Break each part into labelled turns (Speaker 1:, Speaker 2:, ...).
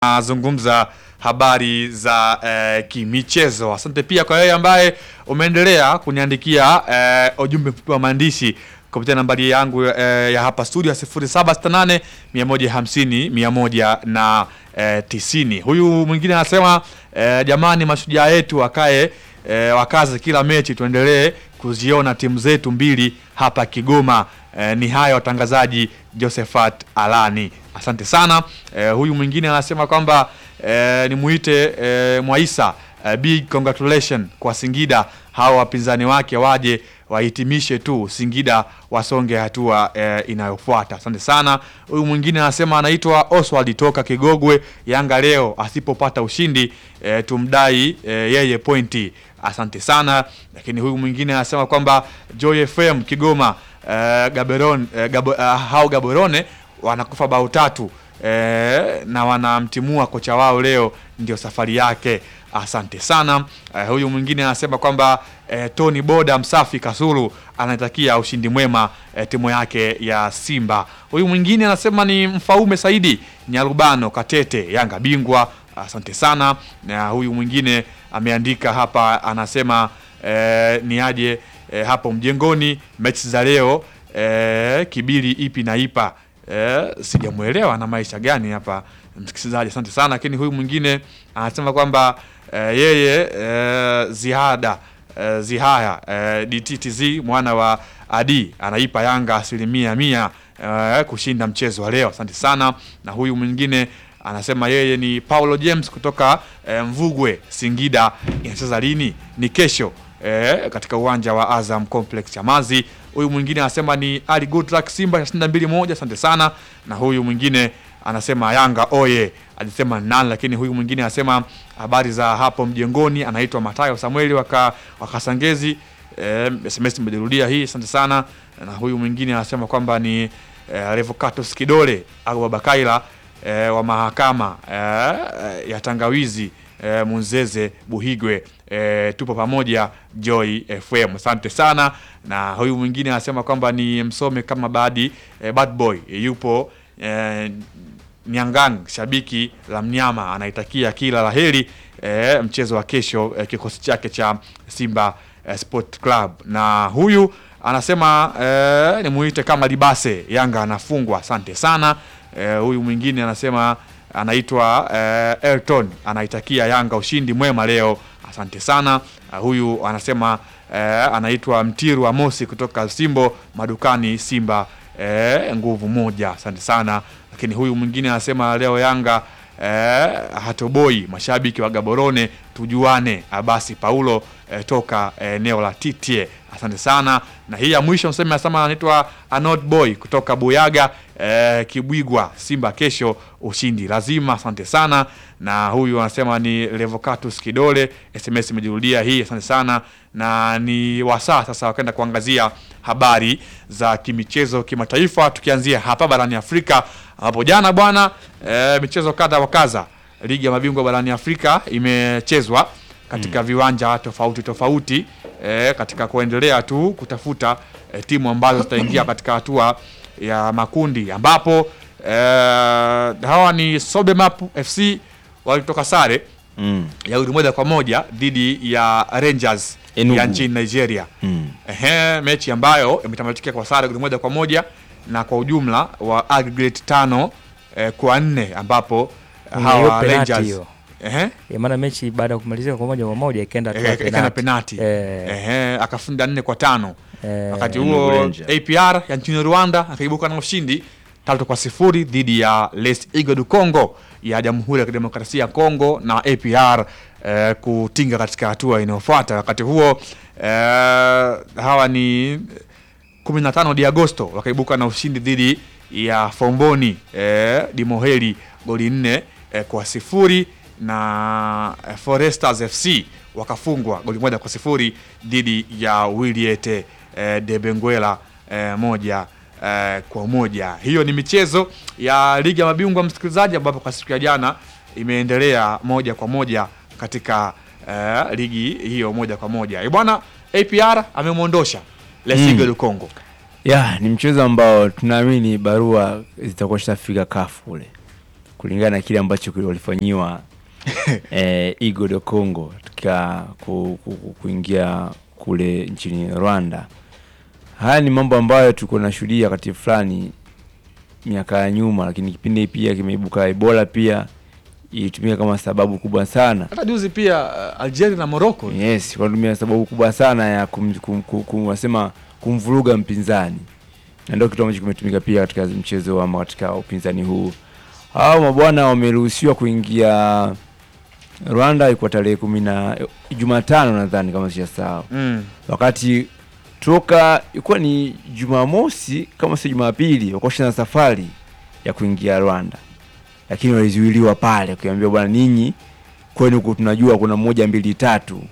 Speaker 1: tunazungumza habari za eh, kimichezo. Asante pia kwa wewe ambaye umeendelea kuniandikia eh, ujumbe mfupi wa maandishi kupitia nambari yangu eh, ya hapa studio 0768 150 100 na eh, tisini. Huyu mwingine anasema eh, jamani, mashujaa yetu wakae eh, wakaze kila mechi, tuendelee kuziona timu zetu mbili hapa Kigoma. Eh, ni haya watangazaji Josephat Alani, asante sana. Eh, huyu mwingine anasema kwamba eh, nimuite eh, Mwaisa eh, big congratulation kwa Singida, hawa wapinzani wake waje wahitimishe tu, Singida wasonge hatua eh, inayofuata. Asante sana. Huyu mwingine anasema anaitwa Oswald toka Kigogwe, Yanga leo asipopata ushindi eh, tumdai eh, yeye pointi. Asante sana. Lakini huyu mwingine anasema kwamba Joy FM Kigoma eh, Gaborone, eh, Gabo, eh, hao Gaborone wanakufa bao tatu eh, na wanamtimua kocha wao leo, ndio safari yake. Asante sana. Eh, huyu mwingine anasema kwamba eh, Tony Boda Msafi Kasulu anatakia ushindi mwema eh, timu yake ya Simba. Huyu mwingine anasema ni Mfaume Saidi Nyarubano Katete, Yanga bingwa. Asante sana. Na huyu mwingine ameandika hapa anasema eh, ni aje eh, hapo mjengoni mechi za leo eh, kibili ipi na ipa eh, sijamwelewa na maisha gani hapa msikilizaji, asante sana. Lakini huyu mwingine anasema kwamba eh, yeye eh, ziada eh, zihaya eh, DTTZ mwana wa Adi anaipa Yanga asilimia mia eh, kushinda mchezo wa leo. Asante sana. Na huyu mwingine anasema yeye ni Paulo James kutoka eh, Mvugwe Singida. Inacheza lini? Ni kesho eh, katika uwanja wa Azam Complex Chamazi. Huyu mwingine anasema ni Ali Goodluck Simba yashinda mbili moja. Asante sana. Na huyu mwingine anasema Yanga oye, alisema nani, lakini huyu mwingine anasema habari za hapo mjengoni, anaitwa Matayo Samueli waka wakasangezi. Eh, SMS imejirudia hii, asante sana. Na huyu mwingine anasema kwamba ni eh, Revocatus Kidole au Babakaila eh, wa mahakama eh, ya Tangawizi eh, Munzeze Buhigwe eh, tupo pamoja Joy FM, asante sana. Na huyu mwingine anasema kwamba ni msome kama badi eh, bad boy eh, yupo eh, Nyangang, shabiki la mnyama, anaitakia kila laheri eh, mchezo wa kesho eh, kikosi chake cha Simba eh, Sport Club. Na huyu anasema eh, nimuite kama Libase, Yanga anafungwa. Asante sana. Eh, huyu mwingine anasema anaitwa eh, Elton anaitakia Yanga ushindi mwema leo. Asante sana. Uh, huyu anasema eh, anaitwa Mtiru Amosi kutoka Simbo madukani Simba eh, nguvu moja. Asante sana. Lakini huyu mwingine anasema leo Yanga eh, hatoboi. Mashabiki wa Gaborone tujuane. Abasi Paulo eh, toka eneo eh, la Titie. Asante sana. Na hii ya mwisho mseme anasema anaitwa Anod Boy kutoka Buyaga eh, Kibwigwa Simba kesho ushindi lazima. Asante sana. Na huyu anasema ni Revocatus Kidole, SMS imejirudia hii. Asante sana. Na ni wasaa sasa wakaenda kuangazia habari za kimichezo kimataifa, tukianzia hapa barani Afrika ambapo jana bwana eh, michezo kadha wa kadha ligi ya mabingwa barani Afrika imechezwa katika mm. viwanja tofauti tofauti eh, katika kuendelea tu kutafuta eh, timu ambazo zitaingia katika hatua ya makundi ambapo eh, hawa ni Sobemap FC walitoka sare
Speaker 2: Mm.
Speaker 1: ya goli moja kwa moja dhidi ya Rangers
Speaker 2: Enugu.
Speaker 1: ya nchini Nigeria.
Speaker 2: Mm.
Speaker 1: Ehe, mechi ambayo imetamatika kwa sare goli moja kwa moja na kwa ujumla wa aggregate tano eh, kwa nne ambapo
Speaker 3: Hiyo
Speaker 1: hawa
Speaker 3: penalti
Speaker 1: Rangers
Speaker 3: hiyo.
Speaker 1: ehe
Speaker 3: Ya maana mechi baada ya kumalizika kwa moja kwa moja ikaenda hatua ya
Speaker 1: Eh, ikaenda
Speaker 3: penalti.
Speaker 1: penati
Speaker 3: Eh.
Speaker 1: ehe, akafunga nne kwa tano
Speaker 3: Eh,
Speaker 1: wakati
Speaker 2: Enugu
Speaker 1: huo
Speaker 2: Rangers.
Speaker 1: APR ya nchini Rwanda akaibuka na ushindi tatu kwa sifuri dhidi ya Les Eagles du Congo ya Jamhuri ya Kidemokrasia ya Kongo na APR eh, kutinga katika hatua inayofuata. Wakati huo eh, hawa ni 15 di Agosto wakaibuka na ushindi dhidi ya Fomboni eh, Dimoheli goli nne eh, kwa sifuri na eh, Foresters FC wakafungwa goli moja kwa sifuri dhidi ya Wiliete eh, de Benguela eh, moja eh, kwa moja. Hiyo ni michezo ya ligi ya mabingwa msikilizaji, ambapo kwa siku ya jana imeendelea moja kwa moja katika eh, ligi hiyo moja kwa moja. Eh, Bwana APR amemwondosha Lesiga du Congo.
Speaker 2: Ya, ni mchezo ambao tunaamini barua zitakuwa zishafika kafu kule kulingana na kile ambacho kile walifanyiwa eh, Igo de Congo katika ku, ku, ku, kuingia kule nchini Rwanda. Haya ni mambo ambayo tulikuwa tunashuhudia wakati fulani miaka ya nyuma, lakini kipindi pia kimeibuka Ebola pia ilitumika kama sababu kubwa sana
Speaker 1: hata juzi pia uh, Algeria na Morocco
Speaker 2: Yes, wanatumia sababu kubwa sana ya kum, kum, kum, kum, wasema kumvuruga mpinzani, na ndio kitu ambacho kimetumika pia katika mchezo ama katika upinzani huu. Hao mabwana wameruhusiwa kuingia Rwanda ilikuwa tarehe kumi na Jumatano nadhani kama sijasahau,
Speaker 1: mm.
Speaker 2: wakati toka ilikuwa ni Jumamosi kama si Jumapili, wakosha na safari ya kuingia Rwanda, lakini walizuiliwa pale, kuambia bwana, ninyi kwenu huku tunajua kuna moja mbili tatu,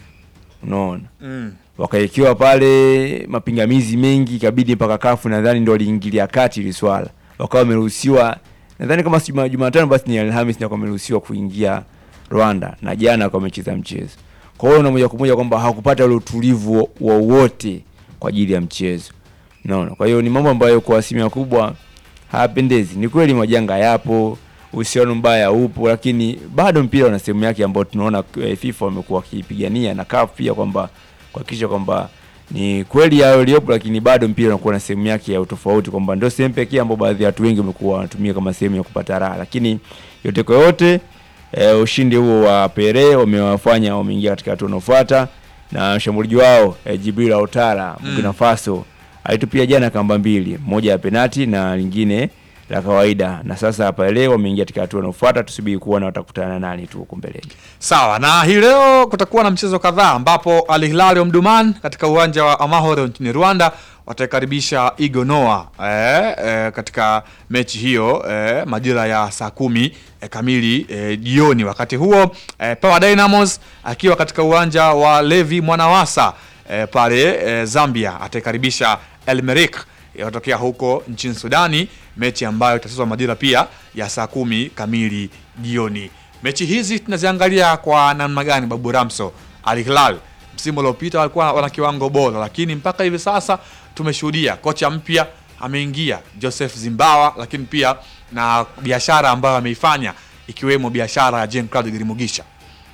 Speaker 2: unaona
Speaker 1: Mm.
Speaker 2: wakaekewa pale mapingamizi mengi, ikabidi mpaka kafu nadhani ndio waliingilia kati ili swala, wakawa wameruhusiwa nadhani kama si Juma- Jumatano basi ni Alhamis ndio wameruhusiwa kuingia Rwanda, na jana wakawa wamecheza mchezo. Kwa hiyo na moja kwa moja kwamba hawakupata ule utulivu wowote kwa ajili ya mchezo, unaona. Kwa hiyo ni mambo ambayo kwa asilimia kubwa hayapendezi. Ni kweli majanga yapo, uhusiano mbaya upo, lakini bado mpira una sehemu yake ambayo tunaona eh, FIFA wamekuwa wakipigania na CAF pia kwamba kuhakikisha kwamba ni kweli hayo yaliyopo, lakini bado mpira unakuwa na sehemu yake ya utofauti, kwamba ndio sehemu pekee ambayo baadhi ya watu wengi wamekuwa wanatumia kama sehemu ya kupata raha. Lakini yote kwa yote eh, ushindi huo wa Pere wamewafanya wameingia katika hatua inayofuata, na mshambuliaji wao eh, Jibril Autara Burkina Faso alitupia jana kamba mbili, moja ya penati na lingine la kawaida, na sasa hapa leo wameingia katika hatua inayofuata. Tusubiri kuona watakutana nani tu huko mbeleni.
Speaker 1: Sawa, na hii leo kutakuwa na mchezo kadhaa ambapo Al Hilal Omdurman katika uwanja wa Amahoro nchini Rwanda wataikaribisha Igo Noah eh, eh, katika mechi hiyo eh, majira ya saa kumi eh, kamili eh, jioni. Wakati huo eh, Power Dynamos akiwa katika uwanja wa Levi Mwanawasa eh, pale eh, Zambia ataikaribisha El Merreikh yatokea huko nchini Sudani, mechi ambayo itachezwa majira pia ya saa kumi kamili jioni. Mechi hizi tunaziangalia kwa namna gani, Babu Ramso? Al Hilal msimu uliopita walikuwa wana kiwango bora, lakini mpaka hivi sasa tumeshuhudia kocha mpya ameingia Joseph Zimbawa, lakini pia na biashara ambayo ameifanya ikiwemo biashara ya Jean Claude Girimugisha.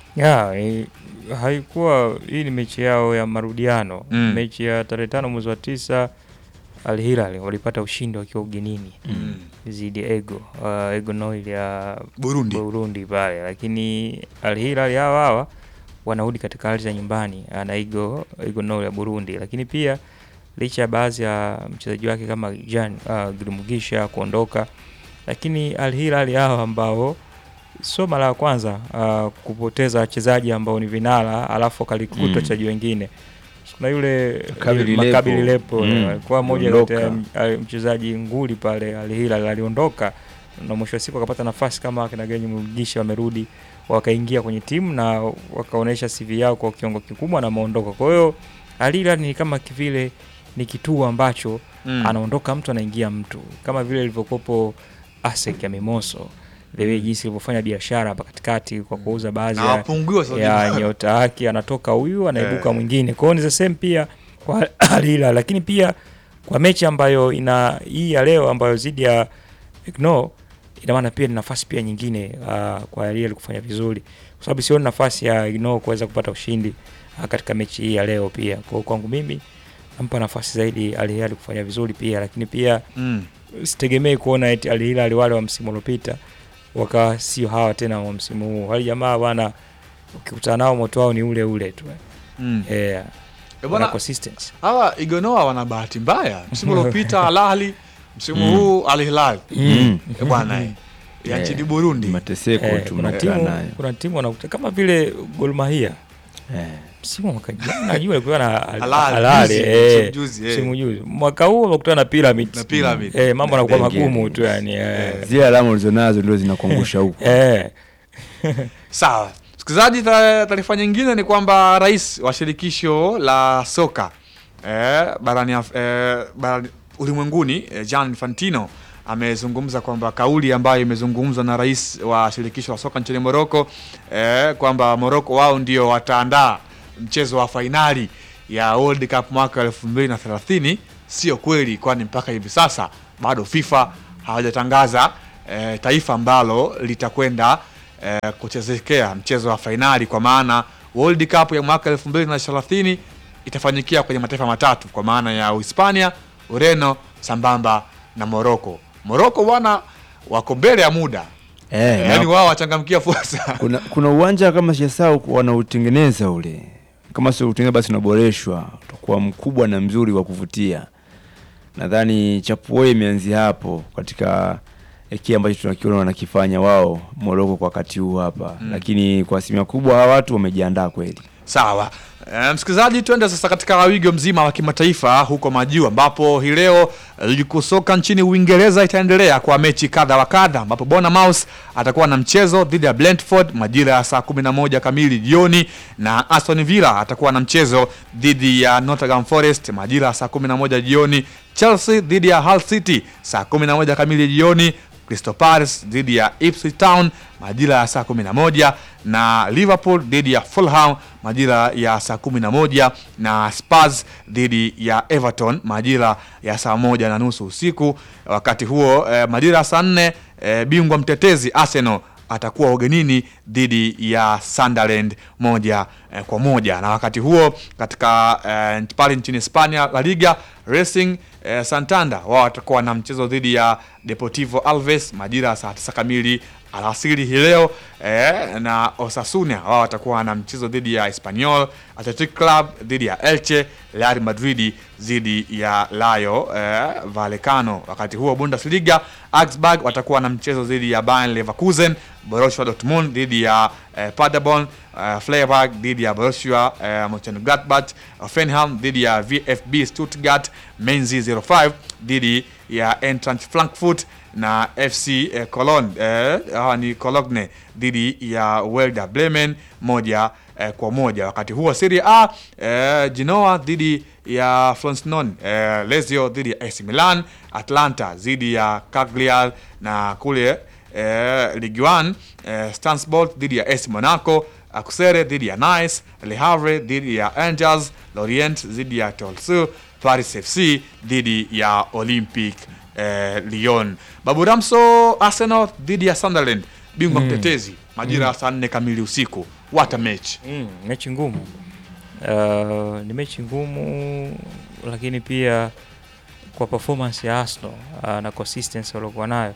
Speaker 3: ya eh, haikuwa hii ni mechi yao ya marudiano
Speaker 1: Mm.
Speaker 3: mechi ya tarehe tano mwezi wa tisa Al Hilal walipata ushindi wakiwa ugenini
Speaker 1: Mm.
Speaker 3: zidi Ego uh, Ego Noil ya
Speaker 1: Burundi.
Speaker 3: Burundi pale, lakini Al Hilal hawa hawa wanarudi katika ardhi ya nyumbani uh, na Ego Ego Noil ya Burundi, lakini pia licha ya baadhi ya mchezaji wake kama Jan uh, Gilmugisha kuondoka, lakini Al Hilal hawa ambao sio mara ya kwanza uh, kupoteza wachezaji ambao ni vinara alafu wakalikuta
Speaker 2: Mm.
Speaker 3: wachezaji wengine. Kuna yule
Speaker 2: Makabili
Speaker 3: yule Makabili
Speaker 2: Lepo.
Speaker 3: Lepo
Speaker 2: Mm.
Speaker 3: alikuwa moja
Speaker 2: Aliondoka.
Speaker 3: kati ya m- a- mchezaji nguli pale Al Hilal aliondoka, na mwisho wa siku akapata nafasi kama akina Genyi Mugisha wamerudi wakaingia kwenye timu na wakaonyesha CV yao kwa kiwango kikubwa na wameondoka. Kwa hiyo Al Hilal ni kama kivile ni kituo ambacho
Speaker 1: Mm.
Speaker 3: anaondoka mtu anaingia mtu, kama vile ilivyokopo ASEC ya Mimoso the way jinsi ilivyofanya biashara hapa katikati kwa kuuza baadhi
Speaker 1: na
Speaker 3: ya
Speaker 1: wapungue sasa
Speaker 3: ya
Speaker 1: hivi.
Speaker 3: nyota yake, anatoka huyu anaibuka
Speaker 1: Eh.
Speaker 3: mwingine. Kwa hiyo ni the same pia kwa Al Hilal, lakini pia kwa mechi ambayo ina hii ya leo ambayo zidi ya Ignore, ina maana pia ni nafasi pia nyingine uh, kwa Al Hilal kufanya vizuri, kwa sababu sioni nafasi ya Ignore kuweza kupata ushindi uh, katika mechi hii ya leo pia. Kwa hiyo kwangu mimi nampa nafasi zaidi Al Hilal kufanya vizuri pia, lakini pia
Speaker 1: Mm.
Speaker 3: sitegemei kuona eti Al Hilal wale wa msimu uliopita wakawa sio hawa tena wa msimu huu. Wale jamaa bwana, ukikutana nao moto wao ni ule ule tu
Speaker 1: Mm.
Speaker 3: eh,
Speaker 1: Eh,
Speaker 3: wana
Speaker 1: bwana,
Speaker 3: consistency
Speaker 1: hawa Igonoa wana bahati mbaya. Msimu uliopita Al Ahly, msimu
Speaker 2: Mm.
Speaker 1: huu Al Hilal.
Speaker 2: Mm.
Speaker 1: Eh, bwana eh, ya
Speaker 2: Eh,
Speaker 1: nchini Burundi.
Speaker 2: Mateseko
Speaker 3: eh,
Speaker 2: tu
Speaker 3: kuna
Speaker 2: mnakaa
Speaker 3: timu
Speaker 2: nayo.
Speaker 3: kuna timu wanakuta kama vile Gor Mahia
Speaker 2: Eh.
Speaker 3: msimu wa mwaka jana najua alikuwa na Al-
Speaker 1: Al Ahly,
Speaker 3: Al Ahly,
Speaker 1: juzi,
Speaker 3: eh,
Speaker 1: msimu juzi, eh.
Speaker 3: msimu juzi mwaka huu wamekutana na Pyramids
Speaker 1: Na Pyramids.
Speaker 3: eh, mambo yanakuwa
Speaker 2: Bengine.
Speaker 3: magumu tu yani eh.
Speaker 2: Zile alama ulizonazo ndio zinakuangusha huko.
Speaker 3: Eh.
Speaker 1: Sawa, msikilizaji, ta- taarifa nyingine ni kwamba rais wa shirikisho la soka eh, barani, Af- eh, barani ulimwenguni eh, Gianni Infantino amezungumza kwamba kauli ambayo imezungumzwa na rais wa shirikisho la soka nchini Morocco eh, kwamba Morocco wao ndio wataandaa mchezo wa fainali ya World Cup mwaka 2030 sio kweli, kwani mpaka hivi sasa bado FIFA hawajatangaza eh, taifa ambalo litakwenda eh, kuchezekea mchezo wa fainali kwa maana World Cup ya mwaka 2030 itafanyikia kwenye mataifa matatu kwa maana ya Uhispania, Ureno sambamba na Morocco. Morocco bwana wako mbele ya muda
Speaker 2: Eh,
Speaker 1: yaani
Speaker 2: na
Speaker 1: wao wachangamkia fursa.
Speaker 2: kuna, kuna uwanja kama sijasahau wanautengeneza ule, kama sio utengeneza basi unaboreshwa, utakuwa mkubwa na mzuri wa kuvutia. Nadhani chapuo imeanzia hapo katika eh, kile ambacho tunakiona wanakifanya wao Moroko kwa wakati huu hapa
Speaker 1: Mm.
Speaker 2: lakini kwa asilimia kubwa hawa watu wamejiandaa kweli.
Speaker 1: Sawa. E, msikilizaji, twende sasa katika wigo mzima wa kimataifa huko majuu, ambapo hii leo ligi kuu soka nchini Uingereza itaendelea kwa mechi kadha wa kadha, ambapo Bournemouth atakuwa na mchezo dhidi ya Brentford majira ya saa 11 kamili jioni, na Aston Villa atakuwa na mchezo dhidi ya Nottingham Forest majira ya saa 11 jioni. Chelsea dhidi ya Hull City saa 11 kamili jioni. Crystal Palace dhidi ya Ipswich Town majira ya saa 11 na Liverpool dhidi ya Fulham majira ya saa 11 na Spurs dhidi ya Everton majira ya saa moja na nusu usiku. Wakati huo eh, majira ya saa 4 eh, bingwa mtetezi Arsenal atakuwa ugenini dhidi ya Sunderland moja eh, kwa moja. Na wakati huo katika eh, pale nchini Hispania La Liga Racing eh, Santander wao watakuwa na mchezo dhidi ya Deportivo Alves majira ya saa 9 kamili alasiri hii leo eh, na Osasuna wao watakuwa na mchezo dhidi ya Espanyol, Athletic Club dhidi ya Elche, Real Madrid dhidi ya Rayo eh, Vallecano. Wakati huo Bundesliga Augsburg watakuwa na mchezo dhidi ya Bayern Leverkusen, Borussia Dortmund dhidi ya eh, Paderborn, eh, Freiburg dhidi ya Borussia eh, Mönchengladbach, Hoffenheim dhidi ya VfB Stuttgart, Mainz 05 dhidi ya Eintracht Frankfurt na FC eh, Cologne eh, hawa ni Cologne dhidi ya Werder Bremen moja eh, kwa moja. Wakati huo Serie A eh, Genoa dhidi ya Frosinone eh, Lazio dhidi ya AC Milan, Atlanta dhidi ya Cagliari na kule eh, Ligue 1 eh, Stanford dhidi ya AC Monaco, Auxerre dhidi ya Nice, Le Havre dhidi ya Angers, Lorient dhidi ya Toulouse, Paris FC dhidi ya Olympic eh, Lyon. Babu Ramso, Arsenal dhidi ya Sunderland, bingwa
Speaker 3: Mm.
Speaker 1: mtetezi majira ya saa nne kamili usiku. What a match!
Speaker 3: Mm, mechi ngumu. Uh, ni mechi ngumu lakini pia kwa performance ya Arsenal uh, na consistency waliokuwa nayo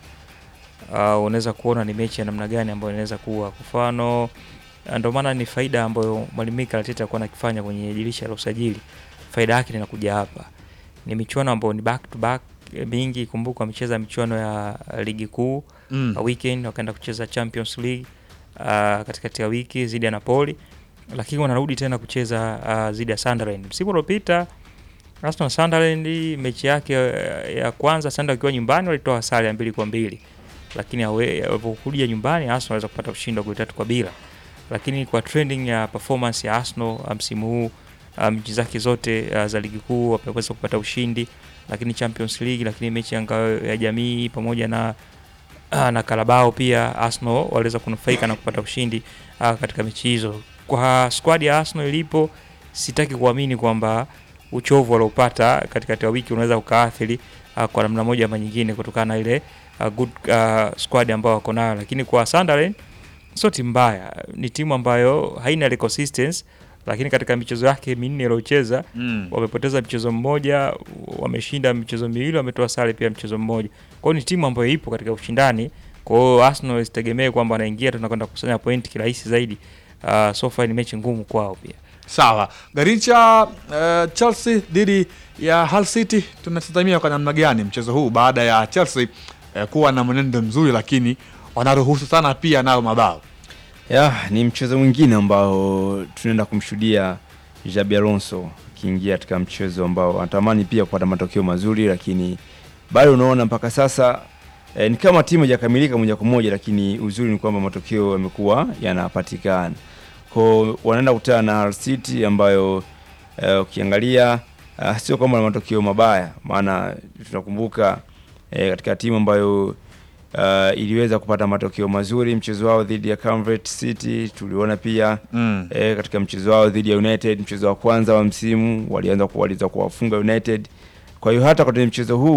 Speaker 3: uh, unaweza kuona ni mechi ya namna gani ambayo inaweza kuwa. Kwa mfano, uh, ndio maana ni faida ambayo mwalimu Mikel Arteta alikuwa anakifanya kwenye dirisha la usajili. Faida yake inakuja hapa, ni michuano ambayo ni back to back eh, mingi. Kumbuka wamecheza michuano ya uh, ligi kuu
Speaker 1: Mm.
Speaker 3: uh, weekend wakaenda kucheza Champions League uh, katikati ya wiki dhidi ya Napoli, lakini wanarudi tena kucheza uh, dhidi ya Sunderland. Msimu uliopita Arsenal Sunderland mechi yake uh, ya kwanza Sunderland wakiwa nyumbani walitoa sare ya mbili kwa mbili, lakini awe- walipokuja nyumbani Arsenal waweza kupata ushindi wa goli tatu kwa bila. Lakini kwa trending ya performance ya Arsenal uh, msimu huu uh, mechi zake zote uh, za ligi kuu wameweza kupata ushindi, lakini Champions League, lakini mechi ya ngao ya jamii pamoja na Ah, na Carabao pia Arsenal waliweza kunufaika na kupata ushindi ah, katika mechi hizo. Kwa squad ya Arsenal ilipo, sitaki kuamini kwamba uchovu waliopata katikati ya wiki unaweza ukaathiri ah, kwa namna moja ama nyingine kutokana na ile ah, good ah, squad ambao wako nayo, lakini kwa Sunderland sio timu mbaya, ni timu ambayo haina ile consistency, lakini katika michezo yake minne iliyocheza
Speaker 1: Mm.
Speaker 3: wamepoteza mchezo mmoja, wameshinda michezo miwili, wametoa sare pia mchezo mmoja. Kwa hiyo ni timu ambayo ipo katika ushindani. Kwa hiyo Arsenal isitegemee kwamba wanaingia tunakwenda kukusanya pointi kirahisi zaidi. Uh, so far ni mechi ngumu kwao pia.
Speaker 1: Sawa, Garincha uh, Chelsea dhidi ya Hull City, tunatazamia kwa namna gani mchezo huu baada ya Chelsea uh, kuwa na mwenendo mzuri, lakini wanaruhusu sana pia nao mabao.
Speaker 2: Ya, ni mchezo mwingine ambao tunaenda kumshuhudia Xabi Alonso akiingia katika mchezo ambao anatamani pia kupata matokeo mazuri, lakini bado unaona mpaka sasa eh, ni kama timu haijakamilika moja kwa moja, lakini uzuri ni kwamba matokeo yamekuwa yanapatikana. Kwa wanaenda kukutana na Hull City ambayo eh, ukiangalia uh, sio kwamba na matokeo mabaya, maana tunakumbuka eh, katika timu ambayo uh, iliweza kupata matokeo mazuri mchezo wao dhidi ya Coventry City. Tuliona pia
Speaker 1: Mm.
Speaker 2: eh, katika mchezo wao dhidi ya United, mchezo wa kwanza wa msimu walianza ku- waliweza kuwafunga United. Kwa hiyo hata kwenye mchezo huu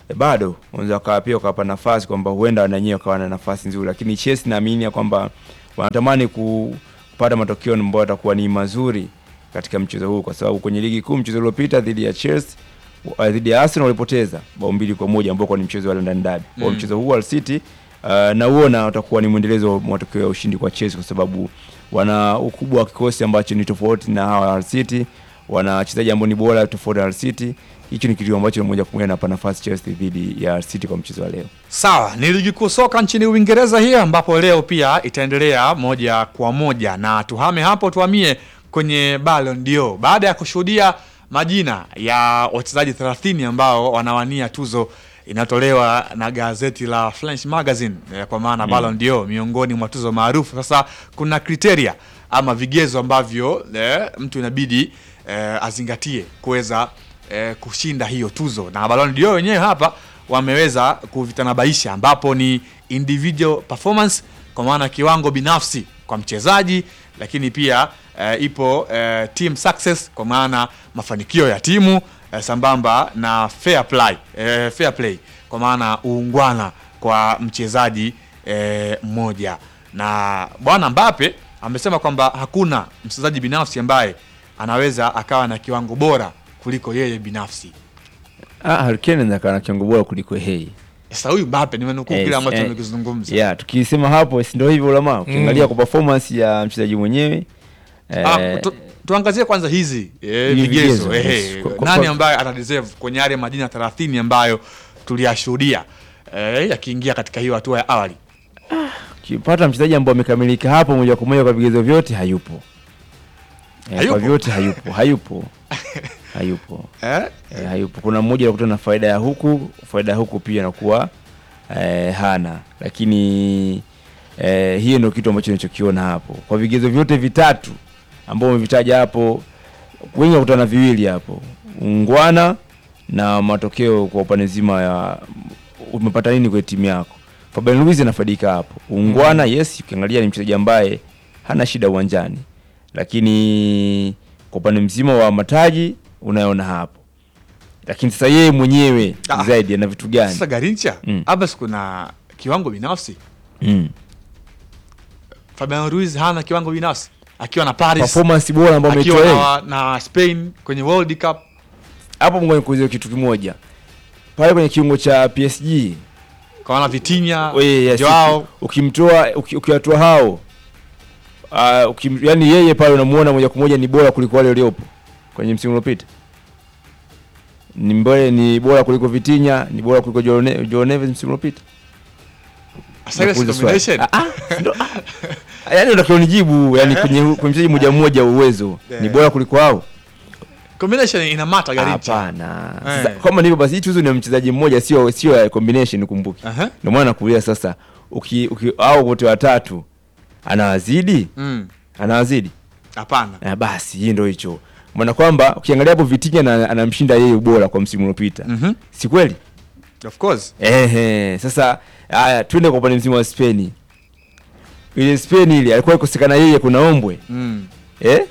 Speaker 2: eh, bado unaweza wakawa pia wakawapa nafasi kwamba huenda na wenyewe wakawa na nafasi nzuri, lakini Chelsea naamini ya kwamba wanatamani ku- kupata matokeo ambayo yatakuwa ni mazuri katika mchezo huu, kwa sababu kwenye ligi kuu mchezo uliopita dhidi ya Chelsea uh, dhidi ya Arsenal walipoteza bao mbili kwa moja ambao kwa ni mchezo wa London Derby. Kwa
Speaker 1: Mm.
Speaker 2: mchezo huu wa City uh, nauona utakuwa ni mwendelezo wa matokeo ya ushindi kwa Chelsea kwa sababu wana ukubwa wa kikosi ambacho ni tofauti na hawa Hull City, wana wachezaji ambao ni bora tofauti na Hull City. Hicho ni kitu ambacho moja kwa moja napa nafasi Chelsea dhidi ya Hull City kwa mchezo wa leo.
Speaker 1: Sawa, ni ligi kuu soka nchini Uingereza hii ambapo leo pia itaendelea moja kwa moja, na tuhame hapo, tuhamie kwenye Ballon d'Or baada ya kushuhudia majina ya wachezaji 30 ambao wanawania tuzo inayotolewa na gazeti la French Magazine eh, kwa maana Ballon d'Or miongoni mwa tuzo maarufu. Sasa kuna kriteria ama vigezo ambavyo eh, mtu inabidi eh, azingatie kuweza eh, kushinda hiyo tuzo, na Ballon d'Or wenyewe hapa wameweza kuvitanabaisha ambapo ni individual performance kwa maana kiwango binafsi kwa mchezaji, lakini pia eh, ipo eh, team success kwa maana mafanikio ya timu eh, sambamba na fair play, eh, fair play kwa maana uungwana kwa mchezaji eh, mmoja. Na bwana Mbappe amesema kwamba hakuna mchezaji binafsi ambaye anaweza akawa na kiwango bora kuliko yeye binafsi.
Speaker 2: Ah, Harry Kane anaweza kuwa na kiwango bora kuliko Hey.
Speaker 1: Sasa huyu Mbappe nimenukuu
Speaker 2: Eh,
Speaker 1: kile ambacho
Speaker 2: eh,
Speaker 1: amekizungumza.
Speaker 2: Yeah, tukisema hapo si ndio hivyo ulama. Ukiangalia
Speaker 3: Mm.
Speaker 2: kwa performance ya mchezaji mwenyewe
Speaker 1: Ah,
Speaker 2: eh,
Speaker 1: tu, tuangazie kwanza hizi eh,
Speaker 2: Hivi
Speaker 1: vigezo
Speaker 2: vigezo,
Speaker 1: eh,
Speaker 2: yes. Kwa- kwa-
Speaker 1: nani
Speaker 2: kwa-
Speaker 1: ambaye ana deserve kwenye yale majina 30 ambayo tuliyashuhudia eh, yakiingia katika hiyo hatua ya awali.
Speaker 2: ukipata mchezaji ambaye amekamilika hapo moja kwa moja kwa vigezo vyote hayupo. Eh,
Speaker 1: Hayupo?
Speaker 2: kwa vyote hayupo, hayupo. hayupo.
Speaker 1: Eh?
Speaker 2: Eh, hayupo. Kuna mmoja anakuta na faida ya huku, faida ya huku pia inakuwa eh, hana. Lakini eh, hiyo ndio kitu ambacho ninachokiona hapo. Kwa vigezo vyote vitatu ambao umevitaja hapo, wengi wakutana na viwili hapo, ungwana na matokeo kwa upande zima ya umepata nini kwenye timu yako. Fabian Ruiz anafaidika hapo. Ungwana, yes, ukiangalia ni mchezaji ambaye hana shida uwanjani, lakini kwa upande mzima wa mataji unayoona hapo, lakini sasa yeye mwenyewe
Speaker 1: Ah.
Speaker 2: zaidi ana vitu gani?
Speaker 1: Sasa Garincha
Speaker 2: Mm.
Speaker 1: hapa si kuna kiwango binafsi.
Speaker 2: Mm.
Speaker 1: Fabian Ruiz hana kiwango binafsi akiwa na Paris,
Speaker 2: Performance bora ambayo
Speaker 1: akiwa
Speaker 2: ametoa yeye.
Speaker 1: na, na Spain kwenye World Cup.
Speaker 2: hapo. Ngoja nikuulize kitu kimoja pale kwenye kiungo cha PSG
Speaker 1: Kwa maana Vitinha,
Speaker 2: Weye, yes,
Speaker 1: Joao
Speaker 2: uki- ukimtoa uki- ukiwatoa hao uh, ukim, yani yeye pale unamuona moja kwa moja ni bora kuliko wale waliopo kwenye msimu uliopita. Ni mbele ni bora kuliko Vitinha, ni bora kuliko Joao Ne- Joao Neves msimu uliopita.
Speaker 1: Sasa ile
Speaker 2: Nakuuliza swali.
Speaker 1: combination.
Speaker 2: Ah, ah, ndo- ah. Yaani unatakiwa unijibu yani kwenye kwenye mchezaji mmoja mmoja uwezo ni
Speaker 1: Eh.
Speaker 2: bora kuliko hao?
Speaker 1: Combination ina mata Garincha.
Speaker 2: Hapana.
Speaker 1: Eh.
Speaker 2: Sasa kama ndivyo basi hii tuzo ni ya mchezaji mmoja sio sio ya combination kumbuke.
Speaker 1: Aha.
Speaker 2: Ndio maana nakuuliza sasa uki, uki au wote watatu anawazidi?
Speaker 1: Mm.
Speaker 2: Anawazidi?
Speaker 1: Hapana.
Speaker 2: Eh, basi hii ndio hicho. Maana kwamba ukiangalia hapo Vitinha na, anamshinda yeye ubora kwa msimu uliopita.
Speaker 1: Mhm.
Speaker 2: Si kweli?
Speaker 1: Of course.
Speaker 2: Ehe, sasa haya twende kwa upande mzima wa Spain. Ile Spain ile alikuwa ikosekana yeye kuna ombwe.
Speaker 1: Mm.
Speaker 2: Eh?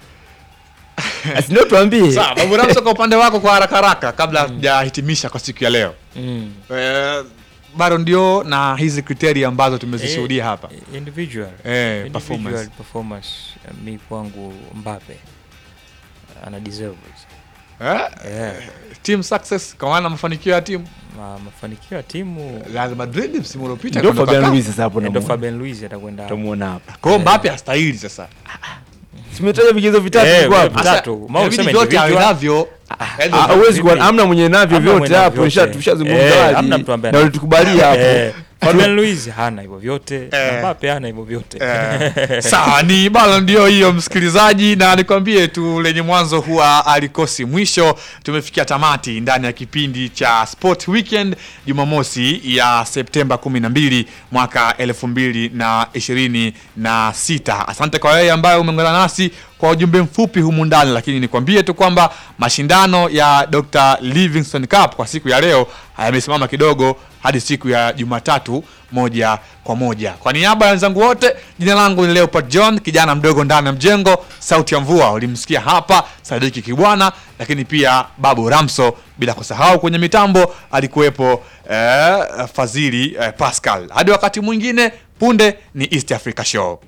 Speaker 2: Asi ndio tuambie.
Speaker 1: Sawa, Babu Ramso kwa upande wako kwa haraka haraka kabla hatujahitimisha kwa siku ya leo.
Speaker 3: Mm.
Speaker 1: Eh, Ballon d'Or na hizi kriteria ambazo tumezishuhudia hapa.
Speaker 3: Individual.
Speaker 1: Eh,
Speaker 3: Individual
Speaker 1: performance.
Speaker 3: performance. eh, Mi kwangu Mbappe ana deserve
Speaker 1: Eh?
Speaker 3: yeah.
Speaker 1: Team success kwa maana mafanikio ya timu.
Speaker 3: Ma, mafanikio ya timu
Speaker 1: Real Madrid msimu uliopita
Speaker 2: Ndio
Speaker 1: alikuwa
Speaker 2: Fabian
Speaker 1: anakaa.
Speaker 2: Ruiz sasa hapo
Speaker 3: ndo
Speaker 2: namuona.
Speaker 3: Fabian Luiz atakwenda
Speaker 2: Tumuona hapa.
Speaker 1: Kwa hiyo Mbappe hastahili sasa.
Speaker 2: Simetaja vigezo vitatu
Speaker 3: Eh,
Speaker 2: viko hapo.
Speaker 3: vitatu. Vitatu.
Speaker 1: Sasa,
Speaker 3: Mau
Speaker 1: inabidi
Speaker 3: useme
Speaker 1: vyote awe
Speaker 3: individual.
Speaker 1: navyo. Yaani,
Speaker 2: Ah, Hauwezi kuwa amna mwenye navyo
Speaker 3: Hamna
Speaker 2: vyote
Speaker 3: mwenye
Speaker 2: hapo,
Speaker 3: vyote.
Speaker 2: nisha- tushazungumza
Speaker 3: Eh,
Speaker 2: hadi.
Speaker 3: hamna mtu ambaye
Speaker 2: na
Speaker 3: ana-
Speaker 2: ulitukubalia hapo.
Speaker 3: Eh, Fabian Luiz hana hivyo vyote
Speaker 1: Eh.
Speaker 3: na Mbappe hana hivyo vyote
Speaker 1: Eh, sawa ni Ballon d'Or hiyo msikilizaji, na nikwambie tu lenye mwanzo huwa alikosi mwisho. Tumefikia tamati ndani ya kipindi cha Sport Weekend Jumamosi ya Septemba 12 mwaka 2026. Asante kwa wewe ambaye umeungana nasi kwa ujumbe mfupi humu ndani, lakini nikwambie tu kwamba mashindano ya Dr. Livingstone Cup kwa siku ya leo yamesimama kidogo hadi siku ya Jumatatu moja kwa moja. Kwa niaba ya wenzangu wote, jina langu ni Leopard John, kijana mdogo ndani ya mjengo, sauti ya mvua. Ulimsikia hapa Sadiki Kibwana, lakini pia Babu Ramso, bila kusahau kwenye mitambo alikuwepo eh, Fadhili eh, Pascal. Hadi wakati mwingine, punde ni East Africa Show.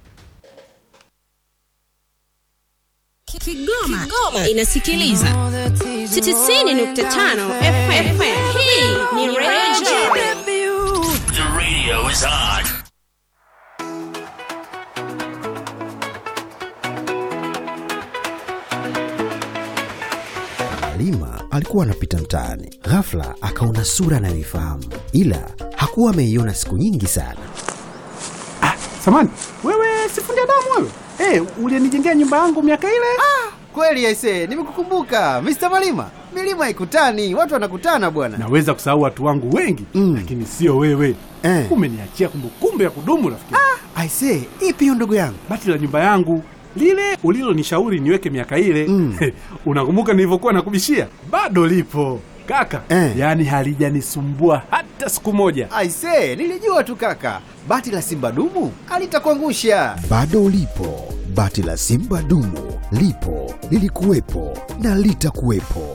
Speaker 4: Kigoma, Kigoma inasikiliza 90.5 FM. Hii ni Radio
Speaker 5: The radio is on.
Speaker 6: Halima alikuwa anapita mtaani, ghafla akaona sura anayoifahamu, ila hakuwa ameiona siku nyingi sana.
Speaker 7: Samani, wewe sifundi damu wewe? Eh, ulinijengea nyumba yangu miaka ile?
Speaker 8: Kweli aise, nimekukumbuka Mr. Malima. Milima haikutani, watu wanakutana bwana.
Speaker 7: Naweza kusahau watu wangu wengi
Speaker 8: Mm.
Speaker 7: lakini sio wewe.
Speaker 8: Eh.
Speaker 7: Umeniachia kumbukumbu ya kudumu rafiki.
Speaker 8: Aise, ipi hiyo ndugu yangu?
Speaker 7: Bati la nyumba yangu lile ulilonishauri niweke miaka ile
Speaker 8: Mm.
Speaker 7: unakumbuka nilivyokuwa nakubishia? Bado lipo kaka,
Speaker 8: Eh.
Speaker 7: yaani halijanisumbua hata siku moja.
Speaker 8: Aise, nilijua tu kaka. Bati la Simba dumu alitakuangusha.
Speaker 6: Bado ulipo, bati la Simba dumu lipo, lilikuwepo na litakuwepo.